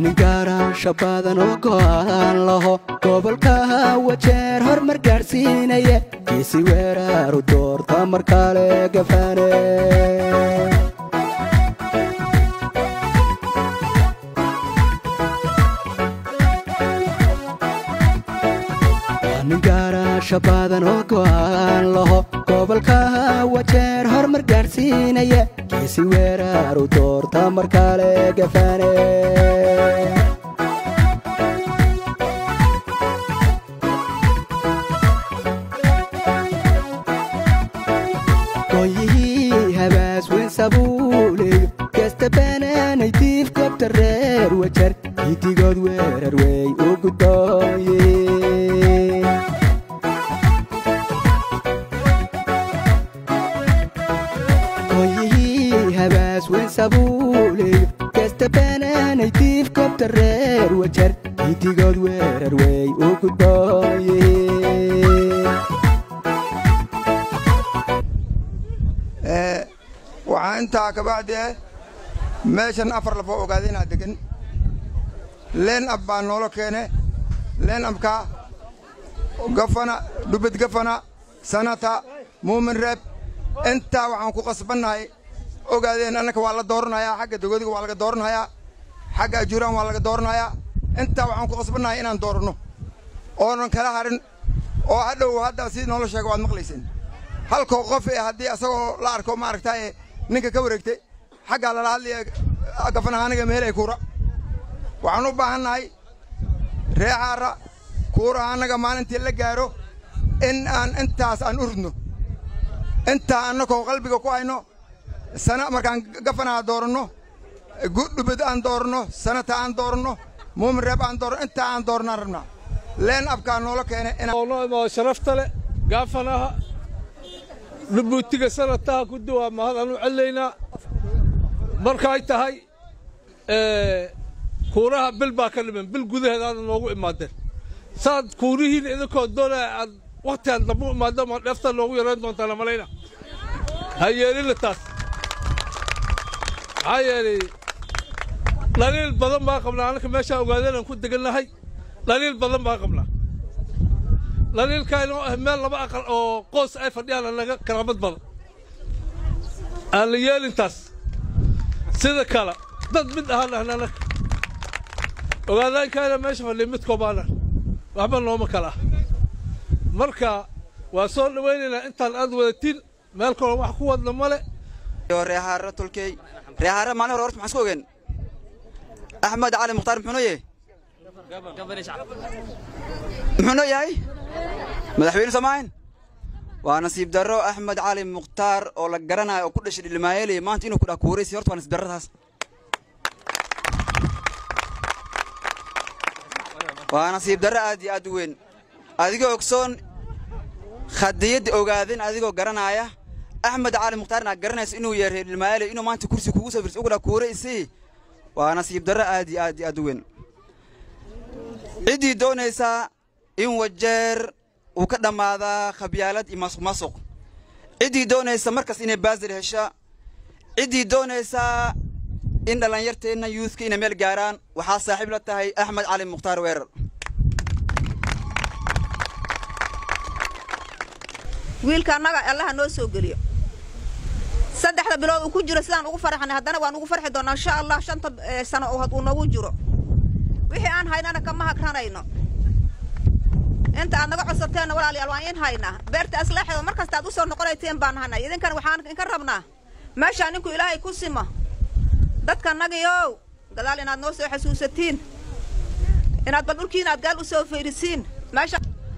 nin gaaraansha badan oo go'aan laho gobolka wajeer hormar gaadhsiinaya kiisi weeraaru doorta mar kale gafane nin gaaraansha badan oo go'aan laho gobolka wajeer hormar gaadhsiinaya kiisi weeraaru doorta mar kale gafane gooyihii habaas weyn sabuuleyo gasta banaanay diif gobta reer wajar hidigood weerar wey u gudooye gooyihii habaas weyn sabuuleyo gasta banaanay diif gobta reer wajar hidigood weerar wey u gudooye waxaa intaa kabacdi eh meeshan afar lafoo ogaadeenaa degan leen ab baa noola keene leen abkaa gafana dhubid gafana sanata muumin reeb intaa waxaan ku qasbannahay ogaadeen annaka waa la dooranayaa xagga dogodiga waa laga dooranhayaa xagga ajuuraan waa laga dooranhayaa intaa waxaan ku qasbannahay inaan dooranno oonan kala harin oo hadhow hadda sidii noola sheega waad maqlayseen halkoo qof ee haddii asagoo la arko maaragtaaye ninka ka wareegtay xaggaa lala hadlaya gafanahaaniga meelay kuura waxaan u baahannahay reexaara kuurahaanaga maalintii la gaaro in aan intaas aan u ridno intaa annakoo qalbiga ku hayno sana markaan gafanaha dooranno gudhubid aan dooranno sanata aan dooranno muumin reeb aan dooranno intaa aan doornaan rabnaa leen abkaa noola keene inoo sharafta leh gaafanaha dhubuutiga sanataha ku duwaa mahadaan u celinaynaa markay tahay kuuraha bil baa ka dhiman bil gudaheed aada noogu imaadeen saad kuurihiin idinkoo doonaya aad wakhtigaan dambe u imaadeen maa dheefta noogu yarayn doontaana malayna ha yeelina taas maxaa yeelay dhaliil badan baa qabnaa annaka meeshaa ogaadeen aan ku degannahay dhaliil badan baa qabnaa dhaliilkaynoo ah meel laba aqal oo qoos ay fadhiyaan anaga karaamad badan aan la yeelintaas sida kale dad mid ahaan ahna annaga ogaadaankayna meesha fadhiya midkoo baana waxba nooma kala ah marka waa soo dhawaynaynaa intaan aad wadatiin meel kaloo wax ku wadna male reehaare tolkey reehaare maalin hore horta maxaan isku ogeen axmed cali mukhtaar muxuu noo yahay muxuu noo yahay madaxweyne soomaahin waa nasiib darro axmed cali mukhtaar oo la garanayo oo ku dhashay dhilmaayeley maanta inuu ku dhaa kuuraysi horta waa nasiib darradaas waa nasiib darro aad iyo aad u weyn adigoo ogsoon khadiyadda ogaadin adigoo garanaya axmed cali mukhtaar inaad garanayso inuu yahay reer dhilmaayeley inuu maanta kursi kugu soo firsi ugu dhaa kuuraysi waa nasiib darro aad iyo aad iyo aad u weyn ciddii doonaysaa in wajeer uu ka dhammaadaa khabyaalad iyo masuq masuq ciddii doonaysa markas inay baasir hesha ciddii doonaysaa in dhallinyarteenna yuuthka inay meel gaaraan waxaa saaxiib la tahay axmed cali mukhtaar weerar wiilka annaga allaha noo soo geliyo saddexda bilood uu ku jiro sidaan ugu farxanay haddana waan ugu farxi doonnaa insha allah shanta sano oo had uu noogu jiro wixii aan haynana kama hagranayno inta aad naga codsateenna walaalayaal waan in haynaa beerta aslaaxeeda mar kasta aad u soo noqonayteen baan hanay idinkan waxaan inka rabnaa meeshaa ninku ilaahay ku simo dadka nagiyow gadaal inaad noo soo xasuusatiin inaad bal dhulkiina aad gaal u soo fayrisiin meesha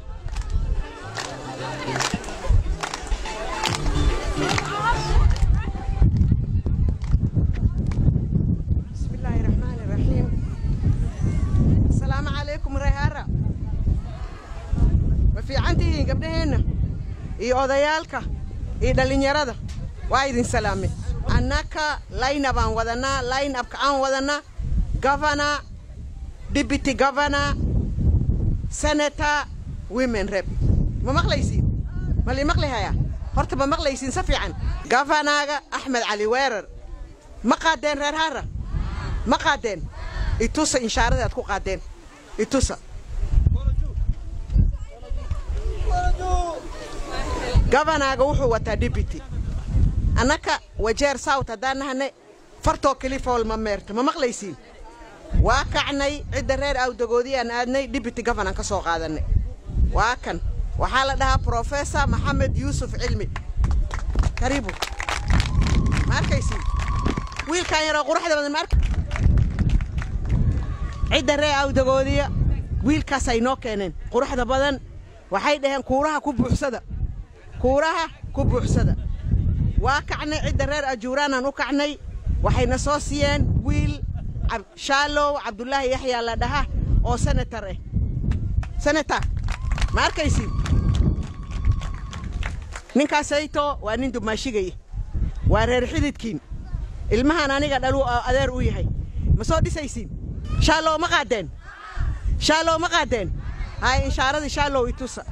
fiicantihiin gabdhaheenna iyo odayaalka iyo dhallinyarada waa idin salaame annaka layna baan wadannaa layn abka aan wadannaa gavana deputy gavana senator women rep ma maqlaysiin ma lii maqli hayaa horta ma maqlaysiin si fiican gafanaaga axmed cali weerar ma qaadeen reer haara ma qaadeen itusa inshaaradii aad ku qaadeen itusa gabanaaga wuxuu wataa dibity annaka wajeer south haddaan nahane fartoo kelifool ma meerto ma maqlaysiin waa kacnay cidda reer awdagoodii aan aadnay dibity gabanaan ka soo qaadannay waa kan waxaa la dhahaa professor maxamed yuusuf cilmi karibu ma arkaysiin wiilkan yaroo quruxda badan ma ark cidda reer awdagoodiya wiilkaasay noo keeneen quruxda badan waxay dhaheen kuuraha ku buuxsada kuuraha ku buuxsada waa kacnay cidda reer ajuuraanaan u kacnay waxayna soo siiyeen wiil shaalow cabdulaahi yaxyaa la dhaha oo senatar ah senatar ma arkaysiin ninkaasayto waa nin dumaashigaya waa reer xididkiin ilmahan aniga dhalu adeer u yahay ma soo dhisaysiin shaalow ma qaadeen shaalow ma qaadeen hay inshaaradii shaalow itusa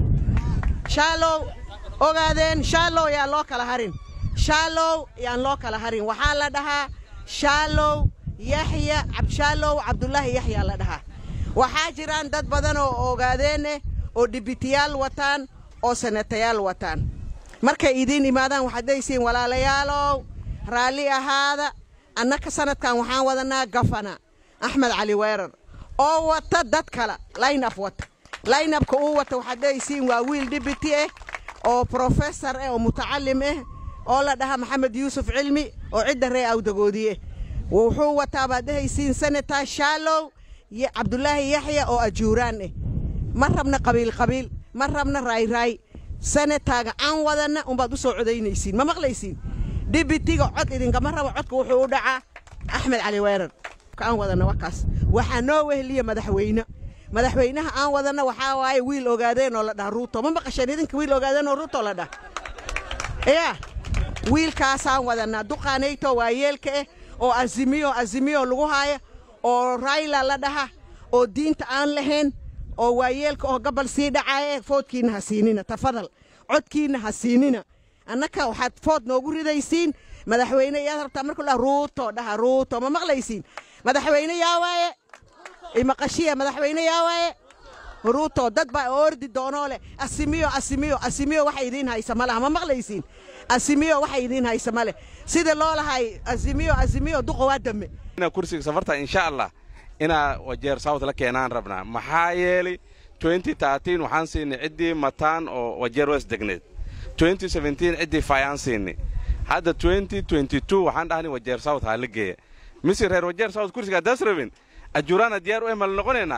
shaalow ogaadeen shaalow yaan loo kala harin shaalow yaan loo kala harin waxaa la dhahaa shaalow yaxya shaalow cabdulaahi yaxyaa la dhahaa waxaa jiraan dad badan oo ogaadeene oo dhibitiyaal wataan oo sanatayaal wataan markay idiin imaadaan waxaad dhehaysiin walaalayaalow raalli ahaada annaka sanadkan waxaan wadanaa gafana axmed cali weerar oo wata dad kale laynab wata laynabka uu wata waxaad dhehaysiin waa wiil dhibiti ah oo professor ah oo mutacalim ah oo la dhaha maxamed yuusuf cilmi oo cidda ree awdagoodiye wuxuu wataa baad dhehaysiin senator shaalow iyo cabdulaahi yaxya oo ajuuraan ah ma rabna qabiil qabiil ma rabna raayraay senataaga aan wadanna unbaad u soo codaynaysiin ma maqlaysiin dhibitiga cod idinkama rabo codka wuxuu u dhacaa axmed cali weerar aan wadanna wakaas waxaa noo weheliya madaxweyne madaxweynaha aan wadanna waxaa waaye wiil ogaadeen oo la dhaha ruuto ma maqasheen idinka wiil ogaadeen oo ruuto la dhaha yaa wiilkaasaan wadanaa duqaanayto waa yeelka ah oo azimiyo azimiyo lagu haaya oo rayla la dhaha oo diinta aan lahayn oo waayeelka oo gabal sii dhacaaya foodkiinna ha siinina tafadal codkiinna ha siinina annaka waxaad food noogu ridaysiin madaxweyne yaad rabtaa marka la ruuto dhaha ruuto ma maqlaysiin madaxweyne yaa waaye imaqashiya madaxweyne yaa waaye ruuto dad baa ordi doonoo leh asimiyo asimiyo asimiyo waxa idiin haysa ma laha ma maqlaysiin asimiyo waxa idiin haysa ma leh sida loo lahay asimiyo asimiyo duqa waa dame kursiga safarta insha allah inaa wajeer south la keenaan rabnaa maxaa yeelay waxaan siinay ciddii mataan oo wajeer west degneed ciddii fayaan siinay hadda waxaan dhahnay wajeer south haa la geeya mise reer wajeer south kursiga haddaas rabin ajuraana diyaar u emal noqonaynaa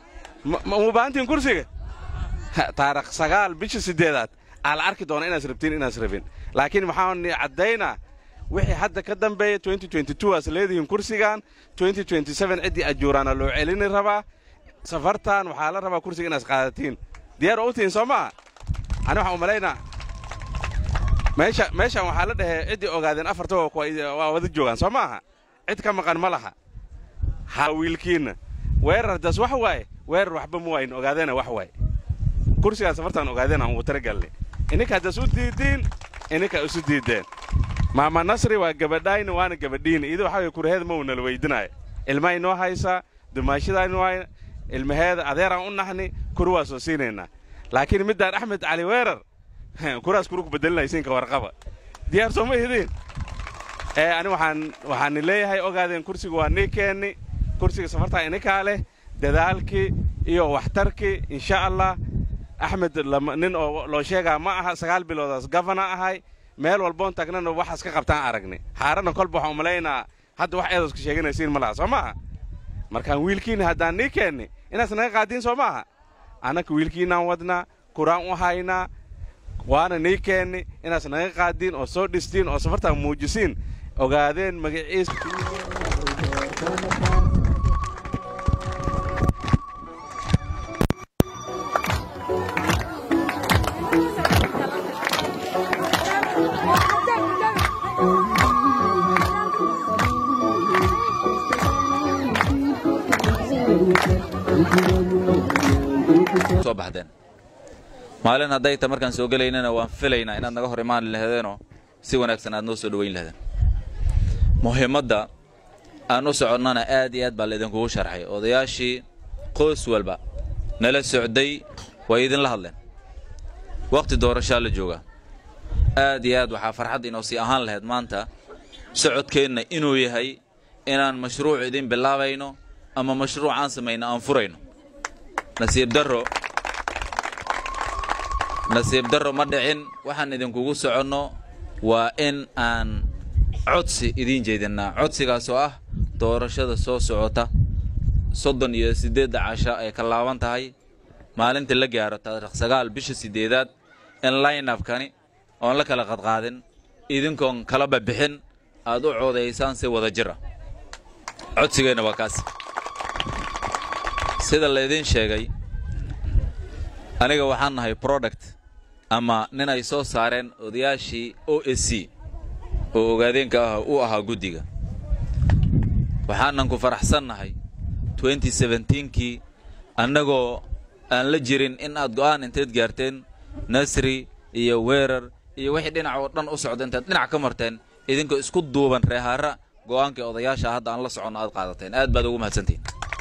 ma baahantiin kursiga taarikh sagaal bisha siddeedaad aa la arki doona inaas rabtiin inaas rabin laakiin waxaan caddaynaa wixii hadda ka dambeeya aas leedihiin kursigan ciddii ajuuraana loo celini rabaa safartan waxaa la rabaa kursiga inaas qaadatiin diyaar oo u tihiin soo maaha ani waxaan u malaynaa meeshan waxaa la dhahee ciddii ogaadeen afarta waa wada joogaan soo maaha cid ka maqan ma laha ha wiilkiinna weerar das wax waaye weerar waxba ma waayin ogaadeena wax waaye kursigaan safartaan ogaadeen aan ugu talagalnay ininka haddaas u diidiin ininka isu diideen maama nasri waa gabadhayna waana gabadhiina iyadoo waxaa kuraheeda ma uu nala weydinaayo ilmahay noo haysaa dumaashadaani waay ilmaheeda adeeraan u naxni kuri waa soo siinaynaa laakiin middaan axmed cali weerar kuraas kuru ku bedelinaysiinka warqaba diyaar soo ma ihidiin ee ani waxaan waxaani leeyahay ogaadeen kursiga waa nii keenni kursiga safartaa ininkaa leh dadaalkii iyo waxtarkii insha allah axmed nin oo loo sheegaa ma aha sagaal biloodaas gafana ahay meel walboon taagnana waxaas ka qabtaan aragni xaaranna kolba waxaan umalaynaa hadda wax eedaska sheeganaysiin ma laha soo maaha markaan wiilkiinna haddaan nii keenni inaas naga qaadiin soo maaha annaka wiilkiinnaan wadnaa kuraan u haynaa waana nii keenni inaas naga qaadiin oo soo dhistiin oo safartaan muujisiin ogaadeen magaciis soo baxdeen maalin hadday ta markaan soo gelaynana waan filaynaa inaad naga hor imaan laheedeenoo si wanaagsan aad noo soo dhowayn lahdeen muhiimadda aan u soconnana aad iyo aad baa laidinkugu sharxay odayaashii qoys walba nala socday way idinla hadleen wakhti doorashaa la joogaa aad iyo aad waxaa farxad inoo sii ahaan lahayd maanta socodkeenna inuu yahay inaan mashruuc idin bilaabayno ama mashruuc aan samayno aan furayno nasiib darro nasiib darro ma dhicin waxaan idinkugu soconno waa in aan codsi idiin jeedinnaa codsigaas oo ah doorashada soo socota soddon iyo siddeedda casha ay ka laaban tahay maalinta la gaaro taariikh sagaal bisha siddeedaad in laynabkani oon la kala qadqaadin idinkoon kala babixin aad u coodaysaan si wada jira codsigeenna waa kaas sida laydiin sheegay aniga waxaan nahay product ama nin ay soo saareen odayaashii o s c oo ogaadeenka ah u ahaa guddiga waxaanan ku faraxsannahay kii annagoo aan la jirin in aad go'aan inteed gaarteen nasri iyo weerar iyo wixii dhinac oo dhan u socda intaad dhinac ka marteen idinkoo isku duuban reehaara go'aankii odayaasha hadda aan la soconno aad qaadateen aad baad ugu mahadsantihin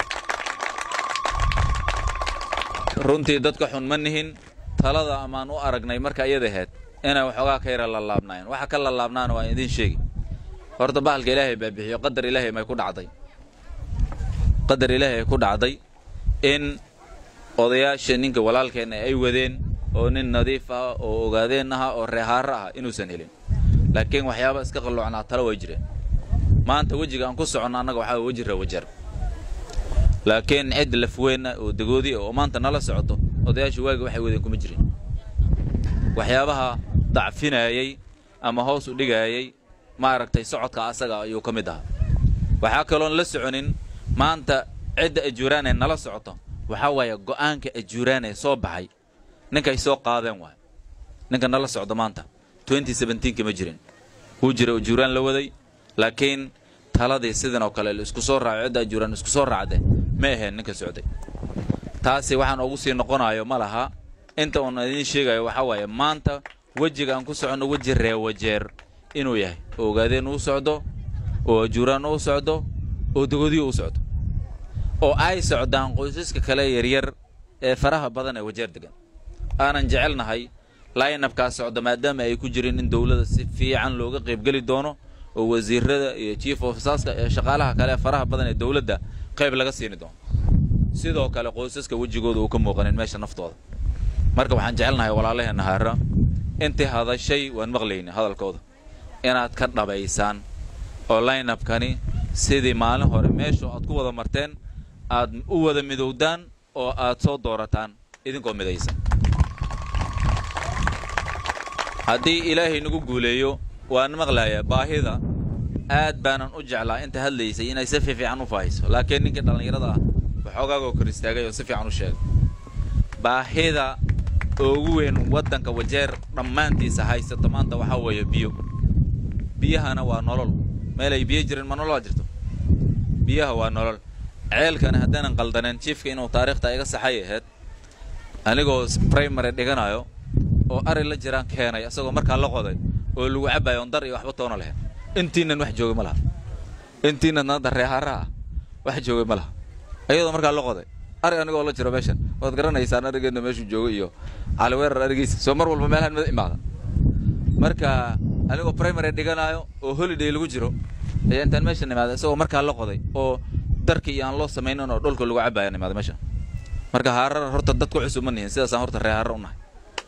runtii dadka xun ma nihin talada amaan u aragnay marka iyada ahayd inay waxoogaa ka yara lalaabnaayeen waxa ka lalaabnaana waan idiin sheegi horta bahalka ilaahay baa bixiyo qadar ilaahay may ku dhacday qadar ilaahay ku dhacday in odayaasha ninka walaalkeenna ay wadeen oo nin nadiif ah oo ogaadeen aha oo reehaaro ah inuusan helin laakiin waxyaaba iska qalloocnaa talo way jireen maanta wejiga aan ku soconno annaga waxaa weji rawajar laakiin cid lafweyna oo dagoodi oo maanta nala socoto odayaasha waaga waxay wadeen kuma jirin waxyaabaha dacfinayay ama hoos u dhigaayay maaragtay socodka asaga ayuu ka mid ahaa waxaa kaloon la soconin maanta cidda ajuuraanee nala socoto waxaa waaye go'aanka ajuuraanee soo baxay ninkay soo qaadeen waay ninka nala socdo maanta ka ma jirin wuu jira ajuuraan la waday laakiin taladii sidan oo kale isku soo raaco cidda ajuuraan isku soo raacde ma aheen ninka socday taasi waxaan ugu sii noqonayo ma laha inta uun idiin sheegayo waxaa waaye maanta wejiga aan ku soconno weji reewajeer inuu yahay oo ogaadeen uu socdo oo ajuuraan uu socdo oo dogodiyo u socdo oo ay socdaan qoysaska kale yaryar ee faraha badan ee wajeer degan aanan jecelnahay laynabkaa socda maadaama ay ku jirin in dowladda si fiican looga qaybgeli doono oo wasiirada iyo chief ofsaska ee shaqaalaha kale ee faraha badan ee dowladda qayb laga siini doono sidoo kale qoysaska wejigooda uu ka muuqanin meesha naftooda marka waxaan jecelnahay walaalaheenna haara intii hadashay waan maqlayna hadalkooda inaad ka dhabaysaan oo laynabkani sidii maalin hore meeshu aad ku wada marteen aad u wada midowdaan oo aad soo doorataan idinkoo midaysan haddii ilaahay nagu guuleeyo waan maqlayaa baahida aad baanan u jeclaa inta hadlaysay inay si fiifiican u faahayso laakiin ninkii dhallinyarada ah waxoogaagoo kor istaagay oo si fiican u sheegay baahida ugu weyn waddanka wajeer dhammaantiisa haysato maanta waxaa weeye biyo biyahana waa nolol meel ay biyo jirin ma nololaa jirto biyaha waa nolol ceelkana haddaanan qaldaneen jiifka inuu taariikhta iga saxay ahayd anigoo primary dhiganayo oo ari la jiraan keenay isagoo markaa la qoday oo lagu cabaayo on dar iyo waxba toona lahayn intiinan wax jooga ma laha intiinan hadda reehaara ah wax jooga ma laha iyadoo markaa la qoday ari anigoo la jiro meeshan waad garanaysaan arigeenna meeshuu joogo iyo caliweerar arigiisa soo mar walba meelahan mada imaada marka anigoo primary dhiganayo oo holiday lagu jiro ayaa intaan meeshan imaada isagoo markaa la qoday oo darkii iyo aan loo samaynin oo dhulka lagu cabaayan imaada meeshan marka haarar horta dad ku cusub ma nihin sidaasaan horta ree haarar u nahay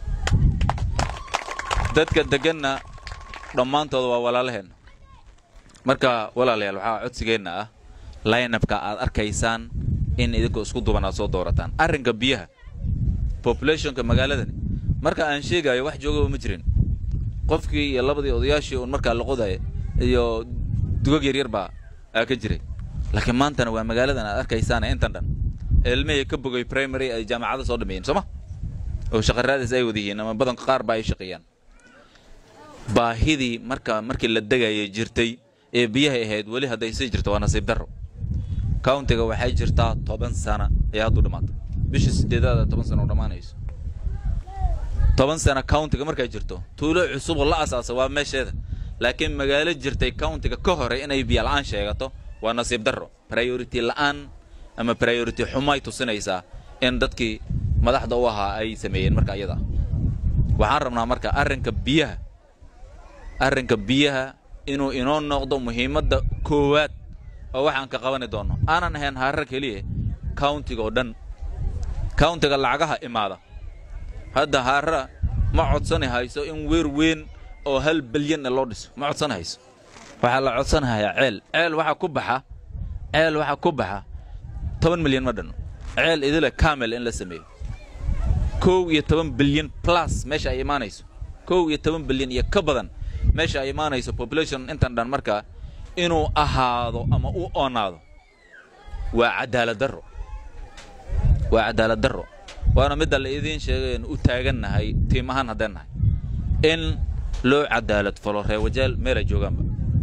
dadka deganna dhammaantooda waa walaalaheenna marka walaalayaal waxaa codsigeenna ah laynabka aad arkaysaan in idinkoo isku duban aad soo doorataan arrinka biyaha populationka magaaladani marka aan sheegayo wax joogaba ma jirin qofkii iyo labadii odayaashii uun markaa la qodaya iyo dugag yaryar baa aa ka jiray laakiin maantana waa magaaladan aad arkaysaane intan dhan ilmihii ka bogay primary ay jaamacada soo dhameeyeen soo ma oo shaqaraadaas ay wada yihiin ama badanka qaar ba ay shaqeeyaan baahidii marka markii la degayay jirtay ee biyahay ahayd weli hadday sii jirto waa nasiib darro countiga waxay jirtaa toban sana ayaa hadduu dhammaatay bisha sideedaada toban sana oo dhammaanayso toban sana countiga markay jirto tuulo cusub oo la asaasa waa meesheeda laakiin magaalo jirtay countiga ka hore inay biyo la-aan sheegato waa nasiib darro priority la'aan ama priority xumay tusinaysaa in dadkii madaxda u ahaa ay sameeyeen marka iyada waxaan rabnaa marka arrinka biyaha arrinka biyaha inuu inoo noqdo muhiimadda koowaad oo waxaan ka qabani doonno aanan ahayn harar keliya countiga oo dhan countiga lacagaha imaada hadda haara ma codsani hayso in weer weyn oo hal bilyan loo dhiso ma codsani hayso waxaa la codsanahayaa ceel ceel waxaa ku baxa ceel waxaa ku baxa toban milyan ma dhanno ceel idile camel in la sameeyo kow iyo toban bilyan plus meesha ay imaanayso kow iyo toban bilyan iyo ka badan meesha ay imaanayso population intan dhan markaa inuu ahaado ama u oonaado waa cadaalad darro waa cadaalad darro waana midda la idiin sheegay u taagannahay tiim ahaan haddeen nahay in loo cadaalad falo reewajaal meelay joogaanba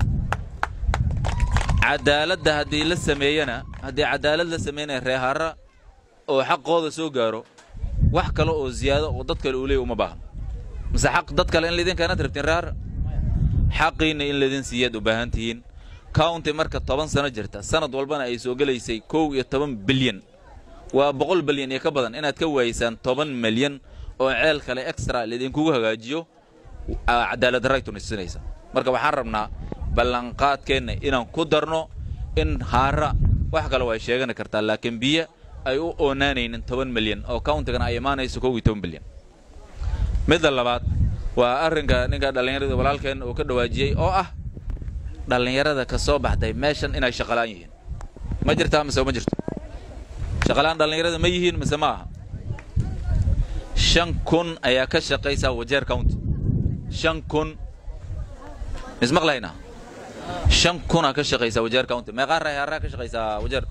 cadaaladda haddii la sameeyana haddii cadaalad la sameynaya reehaara oo xaqooda soo gaaro wax kale oo ziyaado oo dad kale uu leeya uma baahan mise xaq dad kale in laydin keenaad rabtiin reehaara xaqiinna in laydin siiyaad u baahan tihiin county marka toban sano jirta sanad walbana ay soo gelaysay kow iyo toban bilyan waa boqol bilyan iyo ka badan inaad ka waaysaan toban milyan oo ceel kale extra laydinkugu hagaajiyo cadaalad darray tunisinaysa marka waxaan rabnaa ballanqaadkeenna inaan ku darno in haara wax kale way sheegani kartaa laakiin biyo ay u oonaanaynin toban milyan oo countigana ay imaanayso kow iyo toban bilyan midda labaad waa arrinka ninka dhallinyarada walaalkeen uu ka dhawaajiyey oo ah dhallinyarada ka soo baxday meeshan inay shaqalaan yihiin ma jirtaa mise ma jirto shaqalaan dhallinyarada ma yihiin mise ma aha shan kun ayaa ka shaqaysaa wajeer county shan kun mismaqlaynaa shan kunaa ka shaqaysaa wajeer county meeqaa rayhaaraa ka shaqaysaa wajeer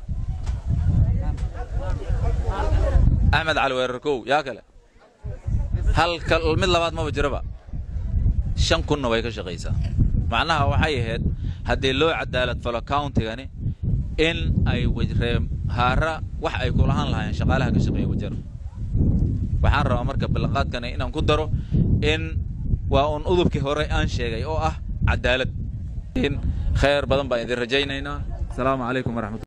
axmed cali weerar kow yaa kale halka mid labaad maba jiraba shan kunna way ka shaqaysaa macnaha waxay ahayd haddii loo cadaalad falo countigani in ay ree haara wax ay kulahaan lahaayeen shaqaalaha ka shaqeeya wajeer waxaan rabaa marka ballanqaadkani inaan ku daro in waa uun udubkii hore aan sheegay oo ah cadaalad khayr badan baan idin rajaynaynaa asalaamu calaykum waraxmat